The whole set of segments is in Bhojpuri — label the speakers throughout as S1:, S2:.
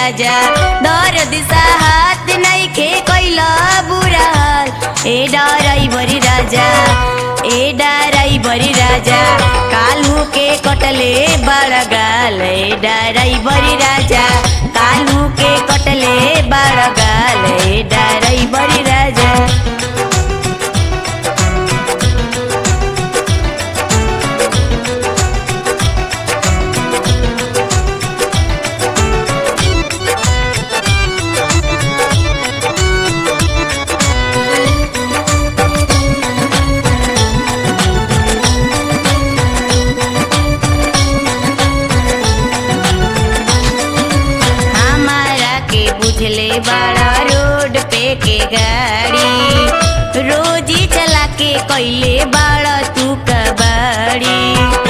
S1: राजा दर्द हाथ नइखे कैला बुरा हाल ए ड्राइवर राजा ए ड्राइवर राजा कालू के कटले बड़ गाल ए ड्राइवर राजा कालू के कटले बड़ गाल ए ड्राइवर राजा हमारा के बुझले बड़ा रोड पे के गाड़ी रोजी चला के कैले बड़ा तू कबाड़ी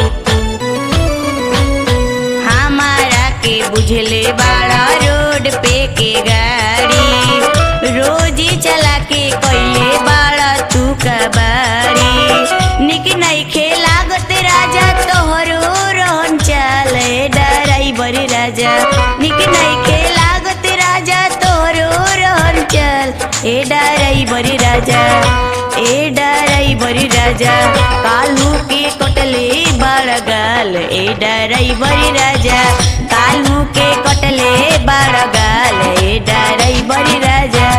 S1: हमारा के बुझले बड़ा रोड पे के गाड़ी रोजी चला के कैले बड़ा तू कबाड़ी निक नहीं खेलागत राजा तोहरो रोहन चाले ड्राइवर राजा निक नहीं खेलागत राजा तोहरो रोहन चल ए ड्राइवर राजा ए ड्राइवर राजा कालू के कटले बड़ गाल ए ड्राइवर राजा कालू के कटले बड़ गाल ए ड्राइवर राजा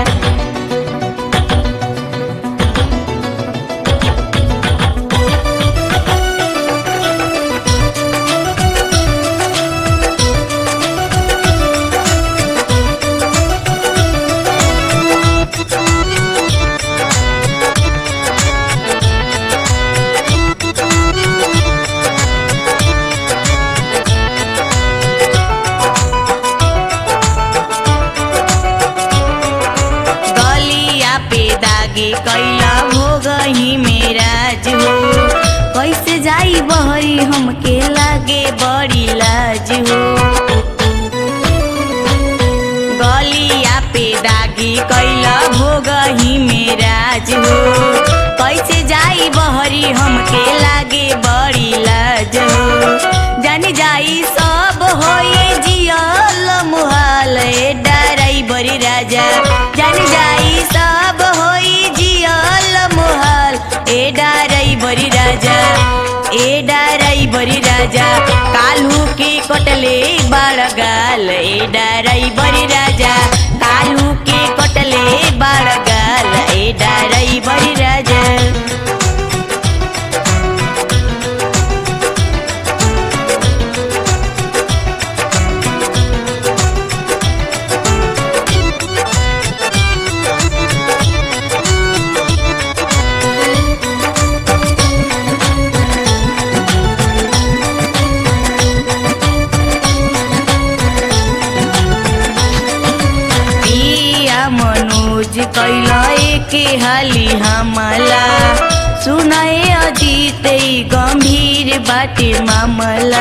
S1: गलिया पे दागे कैला हो गही मेरा जो कैसे जाई बहरी हमके लागे बड़ी लाज हो गलिया पे दागी कैला हो गही मेरा जो कैसे जाई बहरी हमके लागे बड़ी लाज हो जानी जाई सब होए जियल मुहाल ए ड्राइवर राजा जानी जाई सब होई जियल मुहाल ए ड्राइवर राजा ए ड्राइवर राजा कालू के कटले बड़ गाल ए ड्राइवर राजा कालू के कटले बड़ गाल ए ड्राइवर राजा पिया मनोज कैला के हाली हमला सुनाए अजीत ई गंभीर बाटे मामला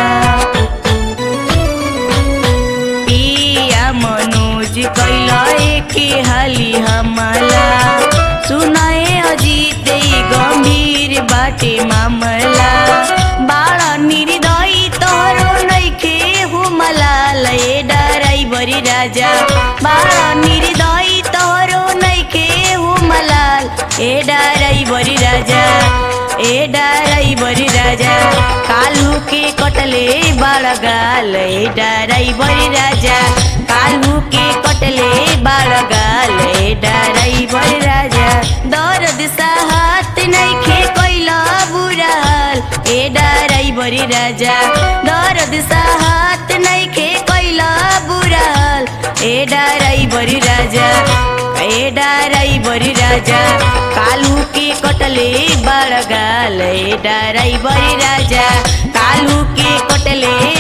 S1: पिया मनोज कैला के हाली हमला सुनाए अजीत ई गंभीर बाटे मामला बाड़ा निर्दयी तोहरो नइखे हुमला लए ड्राइवर राजा बाड़ा निर्दयी तोहरो नइखे हुमलाल ए ड्राइवर राजा ए ड्राइवर राजा कालू के कटले बड़ गाल ए ड्राइवर राजा कालू के कटले बड़ गाल ए ड्राइवर राजा दर्द साहत नइखे कैला बुरा हाल ए ड्राइवर राजा दर्द साहत नइखे कैला बुरा हाल ए ड्राइवर राजा ए ड्राइवर राजा कालू के कटले बड़ गाल ए ड्राइवर राजा कालू के कटले